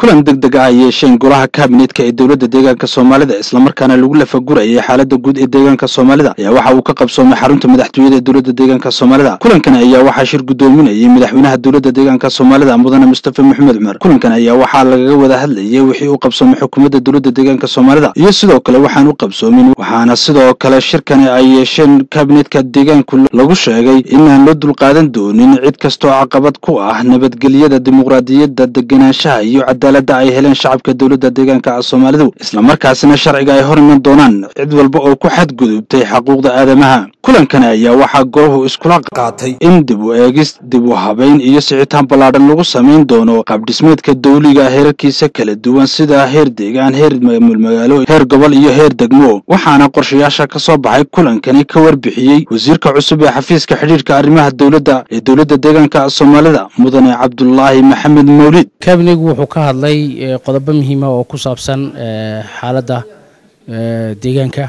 kulan deg deg ah ay yeesheen golaha kaabineetka ee dowladda deegaanka soomaalida islamarkaana lagu lafagurayay xaalada guud ee deegaanka soomaalida ayaa waxa uu ka qabsoomay xarunta madaxtooyada ee dowladda deegaanka soomaalida kulankan ayaa waxaa shir guddoominayay madaxweynaha dowladda deegaanka soomaalida mudane mustafa maxamed cumar kulankan ayaa waxaa lagaga wada hadlayay wixii u qabsoomay xukuumadda dowladda deegaanka soomaalida iyo sidoo kale waxaan u qabsoomin waxaana sidoo kale shirkani ay yeesheen kaabineetka deegaanku lagu sheegay inaan loo dulqaadan doonin cid kastoo caqabad ku ah nabadgelyada dimuqraadiyadda degenaanshaha iyo cadaaladda ay heleen shacabka dowladda deegaanka soomaalidu islamarkaasina sharciga ay hor iman doonaan cid walba oo ku xadgudubtay xaquuqda aadamaha kulankani ayaa waxaa golahu iskula qaatay in dib u eegis dib u habayn iyo sicitaan ballaadhan lagu samayn doono qaabdhismeedka dawliga heerarkiisa kala duwan sida heer deegaan heer maamulmagaalo heer gobol iyo heer degmo waxaana qorshayaasha ka soo baxay kulankani ka warbixiyey wasiirka cusub ee xafiiska xidhiirka arrimaha dowladda ee dowladda deegaanka soomaalida mudane cabdulaahi maxamed mawlid kabinigu wuxuu ka hadlay qodobo muhiima oo ku saabsan xaaladda deegaanka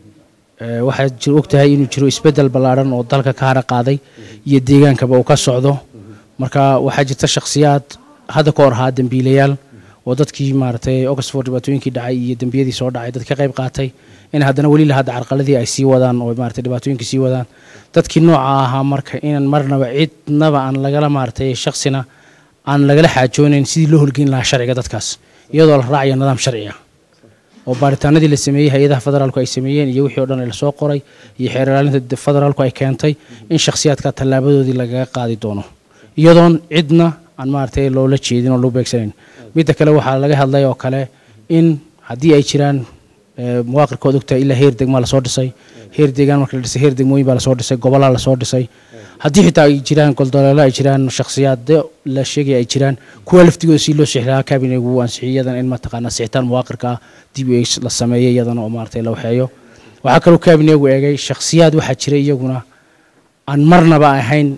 waxaad og tahay inuu jiro isbeddel ballaadhan oo dalka ka hara qaaday iyo deegaankaba uu ka socdo marka waxaa jirta shakhsiyaad hadda ka hor ahaa dembiilayaal oo dadkii maaragtay oxford dhibaatooyinkii dhacay iyo dembiyadii soo dhacay dad ka qayb qaatay in haddana weli lahadda carqaladii ay sii wadaan oo maaragtay dhibaatooyinkii sii wadaan dadkii nooca ahaa marka inaan marnaba cidnaba aan lagala maaragtay shakhsina aan lagala xaajoonayn sidii loo holgeyn lahaa sharciga dadkaas iyadoo la raacayo nidaam sharci ah oo baaritaanadii la sameeyey hay-adaha federaalku ay sameeyeen iyo wixii o dhan lasoo qoray iyo xeer ilaalinta federaalku ay keentay in shakhsiyaadka tallaabadoodii lagaga qaadi doono iyadoon cidna aan maaragtay loola jeedin oo loo beegsanayn midda kale waxaa laga hadlay oo kale in haddii ay jiraan muwaaqirkood ogtahay ilaa heer degmaa lasoo dhisay heer deegaan marka la dhisay heer degmooyin baa lasoo dhisay gobolaa lasoo dhisay haddii xitaa ay jiraan goldoleelo ay jiraan shakhsiyaado la sheegaya ay jiraan kuwa laftigooda si loo sixi lahaa kabinegu uu ansixiyay iyadana in mataqaanaa sixitaan muwaaqirka ah dib la sameeyo iyadana oo maaragtay la waxeeyo waxaa kaloo kabinegu eegay shakhsiyaad waxaa jira iyaguna aan marnaba ahayn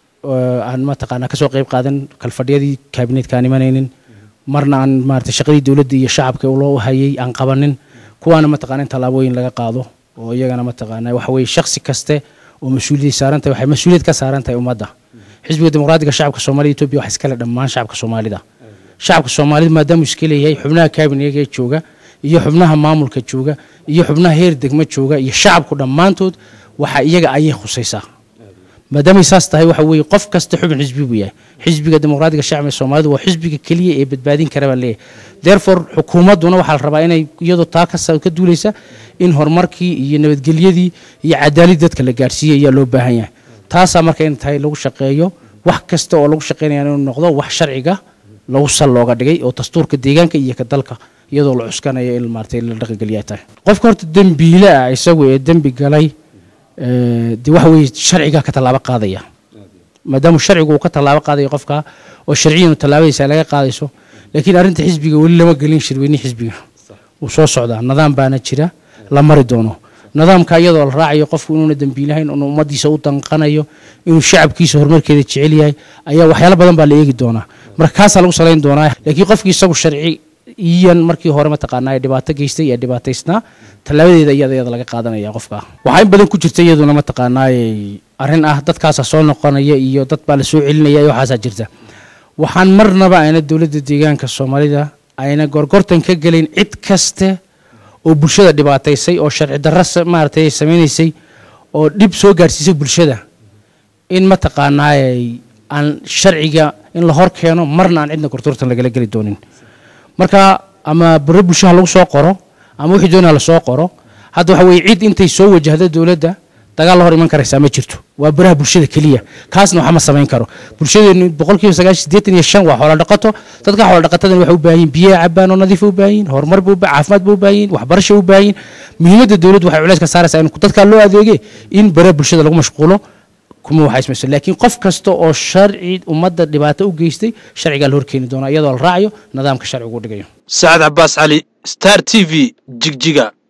aan mataqaanaa kasoo qayb qaadan kalfadhiyadii kabineetka aan imanaynin marna aan maaragtay shaqadii dowladda iyo shacabka loo hayay aan qabanin kuwaana mataqaana in tallaabooyin laga qaado oo iyagana mataqaanaa waxa weeye shakhsi kaste oo mas-uuliyad saaran tahay waxay mas-uuliyad ka saaran tahay ummadda xisbiga dimuqraadiga shacabka soomaalida etoobiya waxa iskale dhammaan shacabka soomaalida shacabka soomaalida maadaamuu iska leeyahay xubnaha kabinega ee jooga iyo xubnaha maamulka jooga iyo xubnaha heer degmo jooga iyo shacabku dhammaantood waxa iyaga ayay khusaysaa maadaamay saas tahay waxa weeye qof kasta xubin xisbi buu yahay xisbiga dimuqraadiga shacbiga soomaalida waa xisbiga keliya ee badbaadin kara baan leeyahay therefore xukuumadduna waxaa la rabaa inay iyadoo taa ka duulaysa in horumarkii iyo nabadgelyadii iyo cadaalid dadka la gaarsiiyey ayaa loo baahan yahay taasaa marka in tahay lagu shaqeeyo wax kasta oo lagu shaqeynaya inuu noqdo wax sharciga lagu sal looga dhigay oo dastuurka deegaanka iyo ka dalka iyadoo la cuskanayo in maaragtay la dhaqangeliya tahay qofka horta dembiile ah isagu ee dembi galay de waxa weeye sharcigaa ka tallaabo qaadaya maadaama sharcigu uu ka tallaabo qaadayo qofka oo sharciyan tallaabadiisa laga qaadayso laakiin arrinta xisbiga weli lama gelin shirweyne xisbiga wuu soo socdaa nidaam baana jira la mari doono nidaamka iyadoo la raacayo qofku inuuna dembiilahayn inuu ummaddiisa u danqanayo inuu shacabkiisa horumarkeeda jecel yahay ayaa waxyaalo badan baa la eegi doonaa marka kaasaa lagu salayn doonaa laakiin qofkii isagu sharci iyan markii hore mataqaanaa ee dhibaato geystay ee dhibaataysnaa tallaabadeeda iyada iyada laga qaadanaya qofka waxaa in badan ku jirta iyaduna mataqaanaa arrin ah dadkaasa soo noqonaya iyo dad baa la soo celinaya iyo waxaasaa jirta waxaan marnaba ayna dowladda deegaanka soomaalida ayna gorgortan ka gelin cid kaste oo bulshada dhibaataysay oo sharci darro maaragtay samaynaysay oo dhib soo gaarsiisay bulshada in mataqaanaa aan sharciga in la hor keeno marna aan cidna gorgortan lagala geli doonin marka ama baro bulshaha lagu soo qoro ama wixii doonaa lasoo qoro hadda waxa weye cid intay soo wajahda dowladda dagaal la hor iman karaysaa ma jirto waa baraha bulshada keliya kaasna waxa ma samayn karo bulshadeenu boqolkiiba sagaashan siddeetan iyo shan waa xoola dhaqato dadka xoola dhaqatadan waxay u baahan yihin biyaha cabaan oo nadiifa u baahan yihin horumar bu caafimaad ba u baahan yihin waxbarasha u baahan yihin muhiimadda dowladdu waxay culeys ka saaraysaa in dadkaa loo adeege in baraha bulshada lagu mashquulo kuma waxaysmayso laakiin qof kasta oo sharci ummadda dhibaato u geystay sharcigaa la horkeeni doonaa iyadoo la raacayo nidaamka sharcigu u dhigayo sacad cabaas cali star t v jigjiga